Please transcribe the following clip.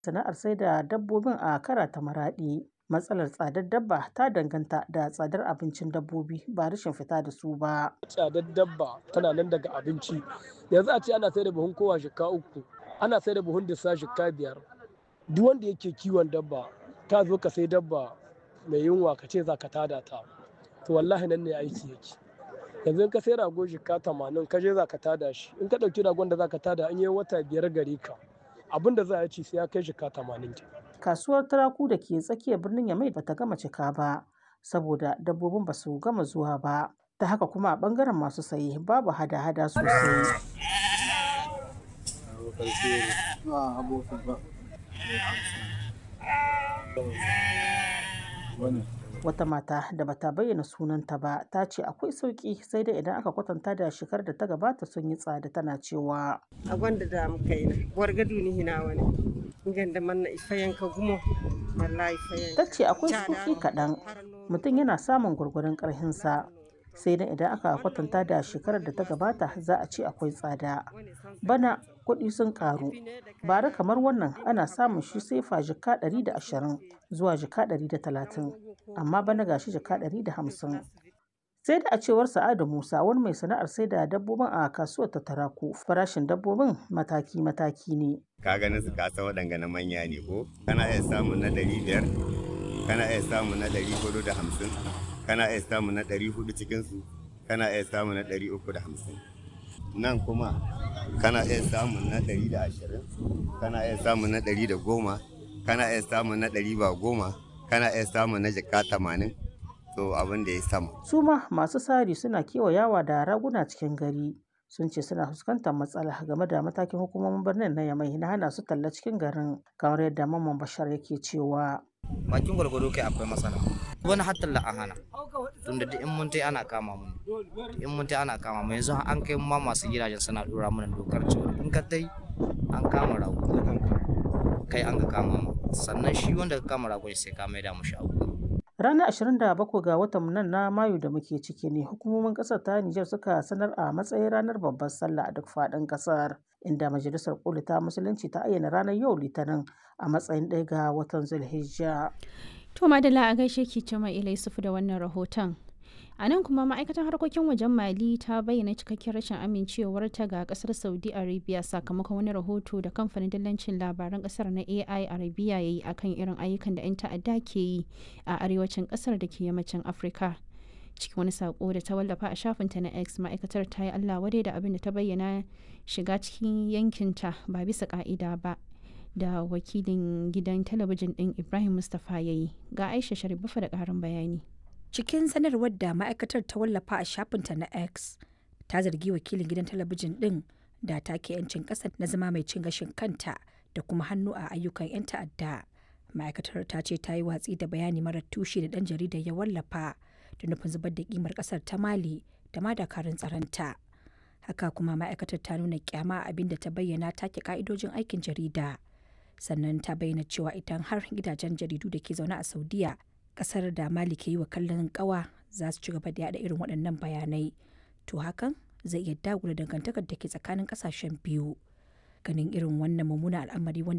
sana'ar sai da dabbobin a kara ta maraɗi. Matsalar tsadar dabba ta danganta da tsadar abincin dabbobi ba rashin fita da su ba. Tsadar dabba tana nan daga abinci. Yanzu a ce ana sai da buhun kowa shika uku, ana sai da buhun dissa shika biyar. Duk wanda yake kiwon dabba, ka zo ka sai dabba mai yunwa ka ce za ka tada ta. To wallahi nan ne aiki yake. Yanzu in ka sai rago shika tamanin ka je za ka tada shi. In ka ɗauki ragon da za ka tada an yi wata biyar gare ka. Abin da za a ci sai ya kai shika tamanin ke. Kasuwar Taraku da ke tsakiyar birnin Yamai ba ta gama cika ba, saboda dabbobin ba su gama zuwa ba. Ta haka kuma a ɓangaren masu saye babu hada-hada sosai. Wata mata da bata bayyana sunanta ba ta ce akwai sauƙi sai dai idan aka kwatanta da shekarar da ta gabata sun yi tsada tana cewa. a gwanda da muka yi na wargadu ni hina wani ganda manna ifayen ka gumo wallahi ifayen Ta ce akwai sauƙi kaɗan mutum yana samun gwargwaron ƙarhinsa sai dai idan aka kwatanta da shekarar da ta gabata za a ce akwai tsada. Bana kuɗi sun ƙaru. Bara kamar wannan ana samun shi sefa jika ɗari da ashirin zuwa jika ɗari da talatin amma bana gashi jika ɗari da hamsin. Sai da a cewar Sa'adu Musa wani mai sana'ar sai da dabbobin a kasuwar ta Taraku farashin dabbobin mataki-mataki ne. ka ganin su kasa waɗanga na manya ne ko kana iya samun na ɗari biyar kana iya samun na ɗari hudu da hamsin kana iya samun na ɗari hudu cikinsu kana iya samun na ɗari uku da hamsin nan kuma kana iya samun na ɗari da ashirin kana iya samun na ɗari da goma kana iya samun na ɗari ba goma kana iya samun na jaka tamanin to abin da ya sama Su ma masu sari suna kewayawa da raguna cikin gari. Sun ce suna fuskantar matsala game da matakin hukumomin birnin na Yamai na hana su talla cikin garin kamar yadda Mamman Bashar yake cewa. bakin gwargwado kai akwai matsala wani hatta la an hana tunda duk in mun tai ana kama mu in mun tai ana kama mu yanzu an kai ma masu gidajen suna dora mana dokar cewa in ka tai an kama rago kai an ka kama mu sannan shi wanda ka kama ragon sai ka maida mu shago Ranar 27 ga watan nan na Mayu da muke ciki ne hukumomin ƙasar ta Nijar suka sanar a matsayin ranar babbar sallah a duk faɗin ƙasar inda majalisar koli ta musulunci ta ayyana ranar yau litinin a matsayin ɗaya ga watan Zulhijja. To Madalla a gaishe ki Cima Ila Yusufu da wannan rahoton. A nan kuma ma'aikatar harkokin wajen Mali ta bayyana cikakken rashin amincewarta ga kasar Saudi Arabia sakamakon wani rahoto da kamfanin dillancin labaran kasar na AI Arabia ya yi akan irin ayyukan da 'yan ta'adda ke yi a arewacin kasar da ke yammacin Afirka. Cikin wani sako da ta wallafa a shafinta na X ma'aikatar ta yi Allah wadai da abin da ta bayyana shiga cikin yankinta ba bisa ka'ida ba. da wakilin gidan talabijin ɗin Ibrahim Mustapha ya yi ga Aisha Sharifa da ƙarin bayani. Cikin sanarwar da ma'aikatar ta wallafa a shafinta na X, ta zargi wakilin gidan talabijin ɗin da take 'yancin ƙasa na zama mai cin gashin kanta da kuma hannu a ayyukan 'yan ta'adda. Ma'aikatar ta ce ta yi watsi da bayani marar tushe da ɗan jaridar ya wallafa da nufin zubar da kimar ƙasar ta Mali da ma dakarun tsaronta. Haka kuma ma'aikatar ta nuna kyama abin da ta bayyana take ka'idojin aikin jarida. sannan ta bayyana cewa idan har gidajen jaridu da ke zaune a saudiya kasar da mali ke yi wa kallon kawa za su ci gaba da yada irin waɗannan bayanai to hakan zai iya dagula dangantakar da ke tsakanin kasashen biyu ganin irin wannan mummunan al'amari wanda